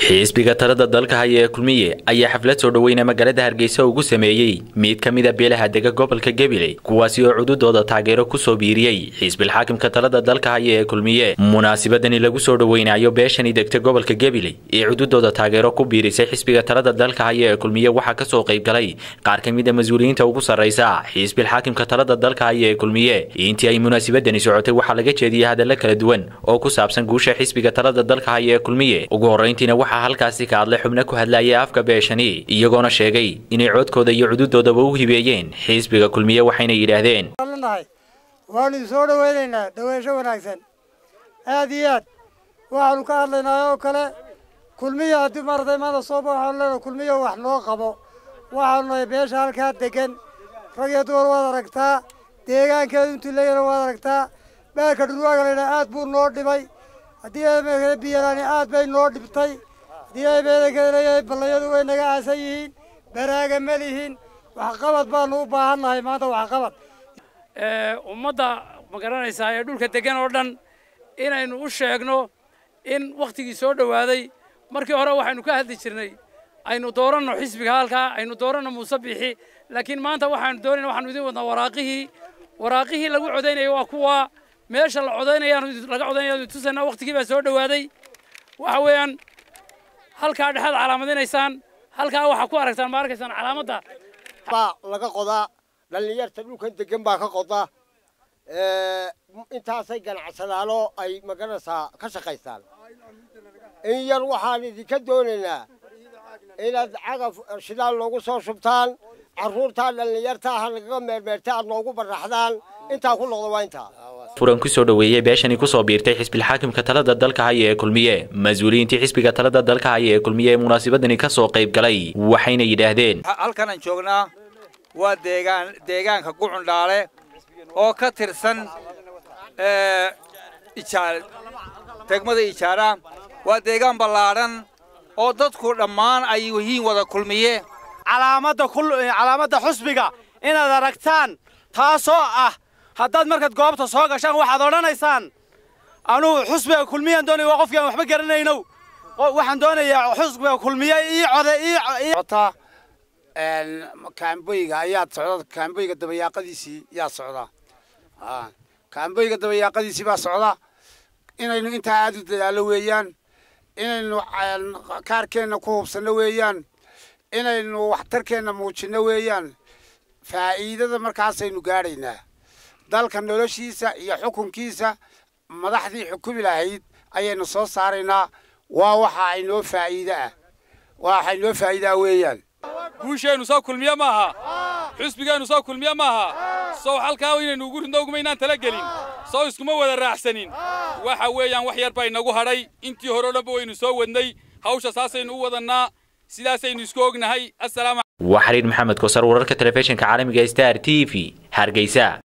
xisbiga talada dalka haya ee kulmiye ayaa xaflad soo dhoweyna magaalada hargeysa ugu sameeyey mid ka mida beelaha dega gobolka gabiley kuwaasi oo cududooda taageero kusoo biiriyey xisbilxaakimka talada dalka haya ee kulmiye munaasibadani lagu soo dhoweynayo beeshani degta gobolka gabiley ee cududooda taageero ku biirisay xisbiga talada dalka haya ee kulmiye waxaa kasoo qayb galay qaar ka mid a mas-uuliyiinta ugu sarraysa xisbilxaakimka talada dalka haya ee kulmiye intii ay munaasibadani socotay waxaa laga jeediyey hadalla kala duwan oo ku saabsan guusha xisbiga talada dalka haya ee kulmiye ugu horreyntiina waxaa halkaasi ka hadlay xubno ku hadlayay afka beeshani iyagoona sheegay inay codkooda iyo cududoodaba u hibeeyeen xisbiga kulmiye waxayna yidhaahdeen nahay waanu soo dhawaynaynaa dhaweysho wanaagsan aad iyo aad waxaanu ka hadlaynaa oo kale kulmiya haddii maaragtay maanta sooba waxaanu leenahay kulmiya wax noo qabo waxaanu nahay beesha halkaa degan rag iyo dumar waad aragtaa deegaankeedu intuu leeyana waad aragtaa beerka dhulwaaga laydhaha aad buu noo dhibay haddii eemekale biyalaani aad bay noo dhibtay haddii eemeedankeda leeyahay ballayadu way naga aasan yihiin baraaga ma lihin waxqabad baanu u baahan nahay maanta waxqabad ummadda ma garanaysaa ee dhulka degan oo dhan inaynu u sheegno in wakhtigii soo dhowaaday markii hore waxaynu ka hadli jirnay aynu dooranno xisbiga halkaa aynu dooranno muuse bixi laakiin maanta waxaanu doonayna waxaanu idin wadnaa waraaqihii waraaqihii lagu codaynaya waa kuwa meesha la codaynayaanu laga codaynaya tusayna wakhtigii baa soo dhowaaday waxa weeyaan halkaa dhexaad calaamadinaysaan halkaa waxaa ku aragtaan ma arkaysaan calaamadda baa laga qodaa dhallinyarta dhulkan degan baa ka qoda intaasay ganacsadaanoo ay maganaysaa ka shaqaystaan in yar waxaan idinka doonaynaa inaad cagaf shidaal noogu soo shubtaan carruurtaa dhallinyarta ha nagaga meermeerta aad noogu baraxdaan intaa ku noqda waa intaa furan kusoo dhoweeyey beeshani kusoo biirtay xisbilxaakimka talada dalka haya ee kulmiye mas-uuliyiintii xisbiga talada dalka haya ee kulmiye ee munaasibadani kasoo qayb galay waxayna yidhaahdeen halkanaan joognaa waa deegaan deegaanka gucundhaale oo ka tirsan ijaar degmada ijaara waa deegaan ballaadhan oo dadku dhammaan ay yihiin wada kulmiye calaamadda calaamadda xusbiga inaad aragtaan taasoo ah haddaad markaad goobta soo gashaan waxaad odhanaysaan anugu xusbiga kulmiyaan doonaya waa qofkii aan waxba garanaynow waxaan doonayaa xusbiga kulmiye ii code ota kaamboyga ayaad socda kaamboyga dabayaaqadiisii yaa socda kaamboyga dabayaaqadiisii baa socda inaynu intaa aad u dadaalo weeyaan inaynu kaarkeenna ku hubsanno weeyaan inaynu waxtarkeenna muujinno weeyaan faa'iidada markaasaynu gaadhaynaa dalka noloshiisa iyo xukunkiisa madaxdii xukumi lahayd ayaynu soo saaraynaa waa waxa aynoo faa'iide ah waxa inoo faa'iidaa weeyaan guusheennu soo kulmiye maaha xusbigeennu soo kulmiye maaha sow halkaa inaynu ugu ridno ugumaynaan tala gelin sow iskuma wada raacsanin waxa weeyaan wax yar baa inagu hadhay intii hore o dhanba waynu soo wadnay hawsha saasaynu u wadannaa sidaasaynu isku ognahay waa xariir maxamed kosar wararka telefishinka caalamiga star t v hargeysa